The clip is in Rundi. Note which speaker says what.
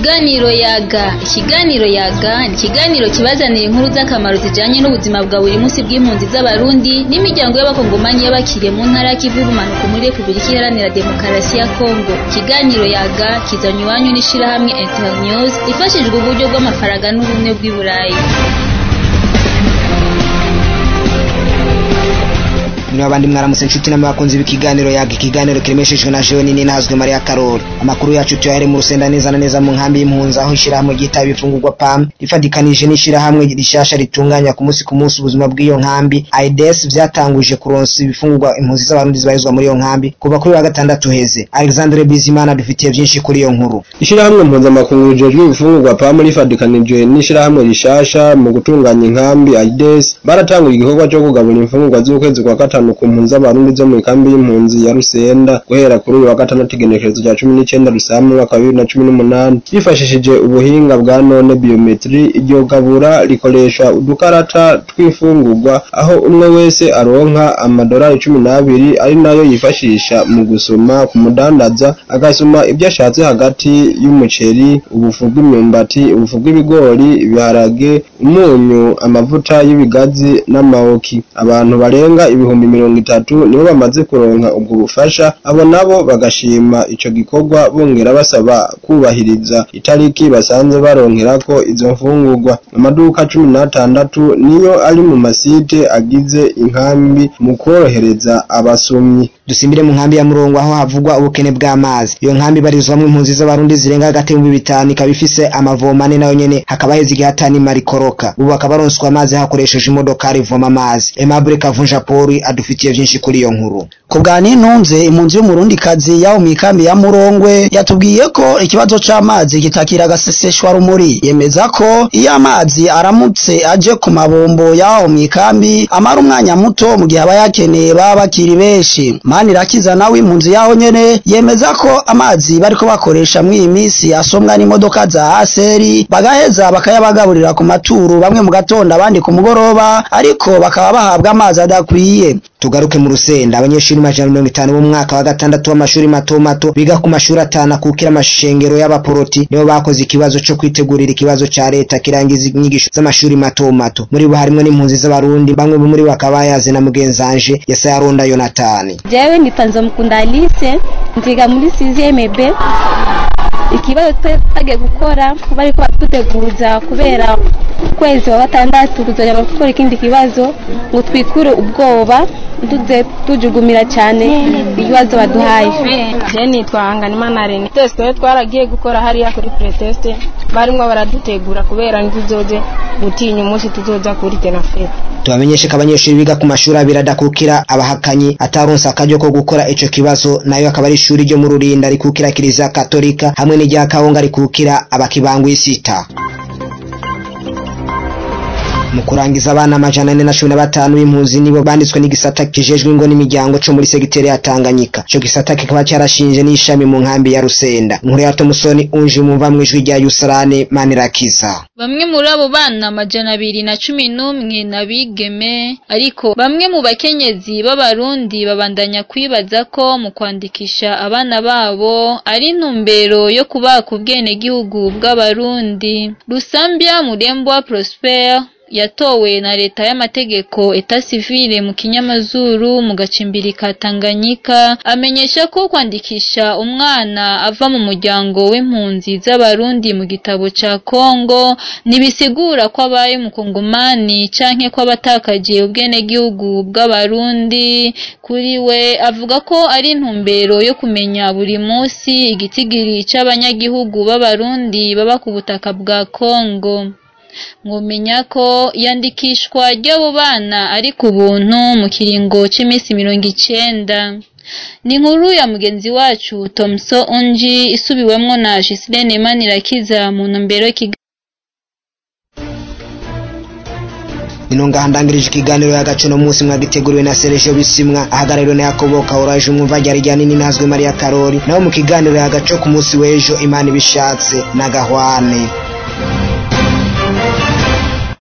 Speaker 1: Ikiganiro yaga ikiganiro yaga ni ikiganiro kibazanira inkuru z'akamaro zijanye n'ubuzima bwa buri munsi bw'impunzi z'abarundi n'imiryango y'abakongomanyi y'abakiriye mu ntara y'ikivu y'ubumanuko muri repubulika iharanira demokarasi ya kongo ikiganiro yaga kizanywe iwanyu n'ishirahamwe internews ifashijwe uburyo bw'amafaranga n'ubumwe bw'i burayi
Speaker 2: niba abandi mwaramutse inshuti n'abakunzi b'ikiganiro yaga ikiganiro kiremeshejwe na jewe nini nahazwe mariya karori amakuru yacu tuyahere mu rusenda neza na neza mu nkambi y'impunzi aho ishirahamwe ryitaba ibifungurwa pam rifadikanije n'ishirahamwe rishasha ritunganya ku munsi ku munsi ubuzima bw'iyo nkambi aides vyatanguje kuronsa ibifungurwa impunzi z'abarundi zibarizwa muri iyo nkambi kuva kuri wa gatandatu heze alexandre bizimana dufitiye vyinshi kuri iyo nkuru
Speaker 3: ishirahamwe mpuzamakungu rijejwe ibifungurwa pam rifadikanije n'ishirahamwe rishasha mu gutunganya inkambi aides baratangura igikorwa co kugabura imfungurwa z'ukwezi kwa gatanu ku mpunzi z'abarundi zo mu kambi y'impunzi ya Rusenda guhera kuri uyu wa gatandatu igenekerezo rya cumi n'icenda Rusama umwaka wa bibiri na cumi n'umunani bifashishije ubuhinga bwa none biometri iryo gabura rikoresha udukarata tw'imfungurwa aho umwe wese aronka amadolari cumi n'abiri ari nayo yifashisha mu gusoma ku mudandaza agasoma ibyo ashatse hagati y'umuceri ubufu bw'imyumbati ubufu bw'ibigori ibiharage umunyu amavuta y'ibigazi n'amawoki abantu barenga ibihumbi mirongo itatu nibo bamaze kuronka ubwo bufasha abo nabo bagashima ico gikorwa bongera basaba kubahiriza itariki basanze baronkerako izo mfungurwa amaduka cumi n'atandatu niyo ari mu masite agize inkambi mu kworohereza abasomyi
Speaker 2: dusimbire mu nkambi ya murongo aho havugwa ubukene bw'amazi iyo nkambi ibarizwamwo impunzi z'abarundi zirenga hagati y'ibihumbi bitanu ikaba ifise amavomo ane nayo nyene hakaba heze igihe hatanima rikoroka ubu bakaba baronswa amazi hakoresheje imodoka rivoma amazi Aimable Kavunja Poli adufitiye vyinshi kuri iyo nkuru
Speaker 4: ku bwa nintunze impunzi y'umurundikazi yaho mw'ikambi ya murongwe yatubwiye ko ikibazo c'amazi kitakira agaseseshwa rumuri yemeza ko iyo amazi aramutse aje ku mabombo yaho mw'ikambi amara umwanya muto mu gihe aba yakeneye baba bakiri benshi manirakiza nawe impunzi yaho nyene yemeza ko amazi bariko bakoresha mw'iyi misi asomwa n'imodoka za aseri bagaheza bakayabagaburira ku maturu bamwe mu gatondo abandi ku mugoroba ariko bakaba bahabwa amazi adakwiye
Speaker 2: tugaruke mu rusenda abanyeshuri majana mirongo itanu b'umwaka wa gatandatu w'amashuri mato mato biga ku mashuri atanu akukira amashengero y'abaporoti nibo bakoze ikibazo co kwitegurira ikibazo ca leta kirangiza inyigisho z'amashuri mato mato muri bo harimwo n'impunzi z'abarundi bamwe muri bo bakaba bayaze na mugenzanje yesaya ronda yonatani
Speaker 5: jewe nipanza mukunda alice nziga muri sixième b ikibazo twagiye gukora bariko batuteguza kubera ukwezi wa gatandatu kuzoja gukora ikindi kibazo ngo twikure ubwoba tuze tujugumira cyane ibibazo baduhaye
Speaker 6: je nitwa Hanganimana Rene test twe twaragiye gukora hariya kuri pretest barimwo baradutegura kubera ntizoze gutinya umunsi tuzoza kuri tenafete
Speaker 2: tubamenyeshe ko abanyeshuri biga ku mashuri abiri adakukira abahakanyi ataronse akaryo ko gukora ico kibazo nayo akaba ari ishuri ryo mu rurinda rikukira kiliziya katolika hamwe n'irya kawunga rikukira abakibangwisita mu kurangiza abana amajana ane na cumi na batanu b'impunzi nibo banditswe n'igisata kijejwe ingo n'imiryango co muri segiteri ya Tanganyika ico gisata kikaba carashinje n'ishami mu nkambi ya Rusenda inkuru ya Tomusoni unje mumva mwijwi rya Yusarane Manirakiza
Speaker 1: Bamwe muri abo bana amajana abiri na cumi n'umwe n'abigeme ariko bamwe mu bakenyezi b'abarundi babandanya kwibaza ko mu kwandikisha abana babo ari intumbero yo kubaka ubwenegihugu bw'abarundi Rusambya Murembwa Prosper yatowe na leta y'amategeko eta civile mu kinyamazuru mu gacimbiri ka Tanganyika amenyesha ko kwandikisha umwana ava mu muryango w'impunzi z'abarundi mu gitabo ca Kongo nibisigura ko abaye mu Kongomani canke ko abatakaje ubwenegihugu bw'abarundi kuri we avuga ko ari intumbero yo kumenya buri munsi igitigiri c'abanyagihugu b'abarundi baba ku butaka bwa Kongo mwomenya ko yandikishwa ry'abo bana ari ku buntu mu kiringo cy'iminsi mirongo icenda ni inkuru ya mugenzi wacu Tomso Onji isubiwemwo na Giseline Manirakiza mu ntumbero y'ikiganiro
Speaker 2: ino ngaha ndangirije ikiganiro y'agace no munsi mwagiteguriwe na Sergio Bisimwa ahagarariwe na Yakobo Kaoraje umwumva ryari rya nini nazwe Maria Karori naho mu kiganiro y'agace ku munsi w'ejo Imana ibishatse na Gahwane